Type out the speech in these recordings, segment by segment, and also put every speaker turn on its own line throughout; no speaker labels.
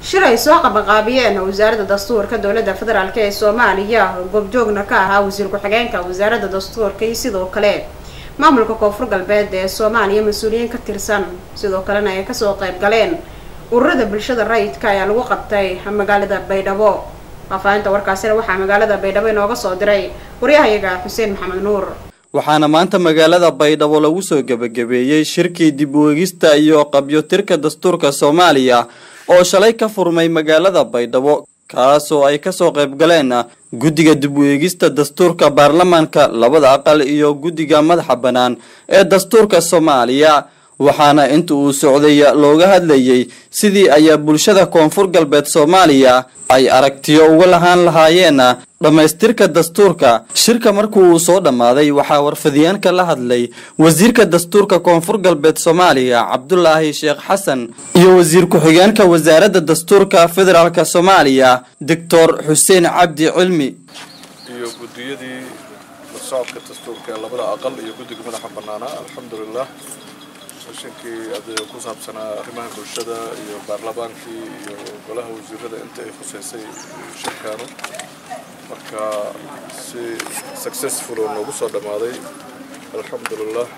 shir ay soo qabanqaabiyeen wasaaradda dastuurka dowladda federaalk ee soomaaliya goobjoogna ka ahaa wasiir ku-xigeenka wasaaradda dastuurka iyo sidoo kale maamulka koonfur galbeed ee soomaaliya mas-uuliyiin ka tirsan sidoo kalena ay kasoo qayb galeen ururada bulshada rayidka ayaa lagu qabtay magaalada baydhabo faahfaahinta warkaasina waxaa magaalada baydhabo inooga soo diray waryahayaga xuseen maxamed nuur
waxaana maanta magaalada baydhabo lagu soo gebagabeeyey shirkii dib u eegista iyo qabyotirka dastuurka soomaaliya oo shalay ka furmay magaalada baydhabo kaasoo ay kasoo qayb galeen guddiga dib u eegista dastuurka baarlamaanka labada aqal iyo guddiga madaxa bannaan ee dastuurka soomaaliya waxaana inta uu socday looga hadlayay sidii ayaa bulshada koonfur galbeed soomaaliya ay aragtiyo uga lahaan lahaayeen dhammaystirka dastuurka shirka markii uu soo dhammaaday waxaa warfadyaanka la hadlay wasiirka dastuurka koonfur galbeed soomaaliya cabdulaahi sheekh xasan iyo wasiir ku-xigeenka wasaaradda dastuurka federaalk soomaaliya doctor xuseen cabdi cilmi
iyo gudiyadii socodka dastuurka ee labada aqal iyo guddiga madaxa bannaanaa alxamdulilah seshankii ade ku saabsanaa arrimaha bulshada iyo baarlamaankii iyo golaha wasiirada inta ay khuseysay shirkaanu marka si successful oo noogu soo dhammaaday alxamdulilah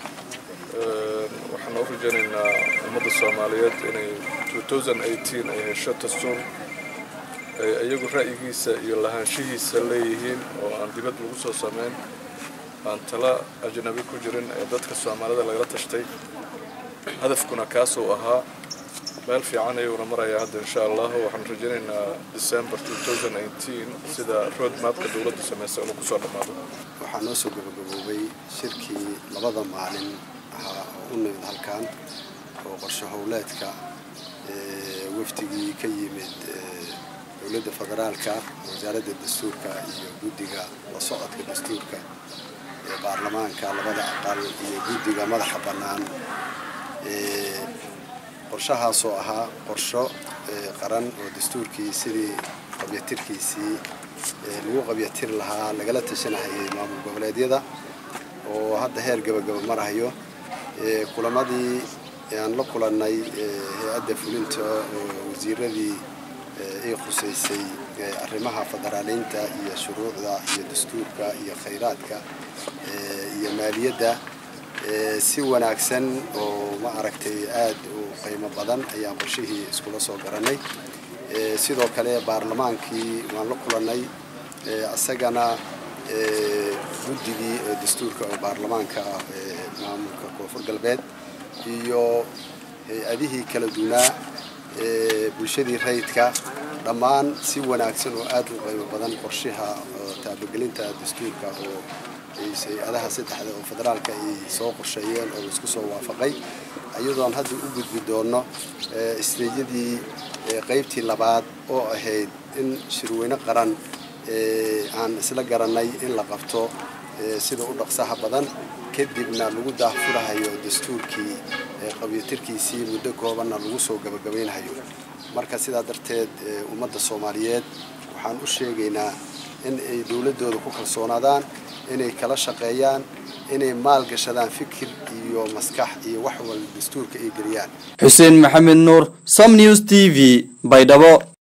waxaan u rajaynaynaa ummadda soomaaliyeed inay ay hesho dastuur ay iyagu ra'yigiisa iyo lahaanshihiisa leeyihiin oo aan dibad lagu soo sameyn aan tala ajnabi ku jirin ee dadka soomaalida lagala tashtay hadafkuna kaasuu ahaa meel fiican ayuuna marayaa hadda insha allahu waxaan rajaynaynaa december sida road mapka dowladdu samaysa inuu kusoo dhammaado
waxaa noo soo gabagaboobay shirkii labada maalin ahaa oo u nimid halkan oo qorshe howleedka wafdigii ka yimid dowladda federaalka wasaaradda dastuurka iyo guddiga la socodka dastuurka ee baarlamaanka labada aqal iyo guddiga madaxa bannaan qorshahaasoo ahaa qorsho qaran oo dastuurkii sidii qabyatirkiisii lagu qabyatir lahaa lagala tashanahayay maamul goboleedyada oo hadda heer gabagaba marahayo kulamadii aan la kulannay hay-adda fulinta oo wasiiradii ay khusaysay arrimaha federaaliinta iyo shuruucda iyo dastuurka iyo khayraadka iyo maaliyadda si wanaagsan oo ma aragtay aad u qiimo badan ayaan qorshihii iskula soo garanay sidoo kale baarlamaankii waan la kulannay isagana guddigii dastuurka oo baarlamaanka ah maamulka koonfur galbeed iyo hay-adihii kala duwanaa bulshadii rayidka dhammaan si wanaagsan oo aad u qiimo badan qorshaha taabagelinta dastuurka oo hay-adaha saddexda oo federaalka ay soo qorsheeyeen oo laisku soo waafaqay iyadoon hadda u gudbi doono isteejyadii qaybtii labaad oo ahayd in shirweyne qaran aan isla garanay in la qabto sida u dhaqsaha badan kadibna lagu daahfurahayo dastuurkii qabyatirkiisii muddo koobanna lagu soo gabagabaynhayo marka sidaa darteed ummadda soomaaliyeed waxaan u sheegaynaa in ay dowladdooda ku kalsoonaadaan inay kala shaqeeyaan inay maalgashadaan fikir iyo maskax iyo wax walba dastuurka ay geliyaan
xuseen maxamed nuur som news t v baydhabo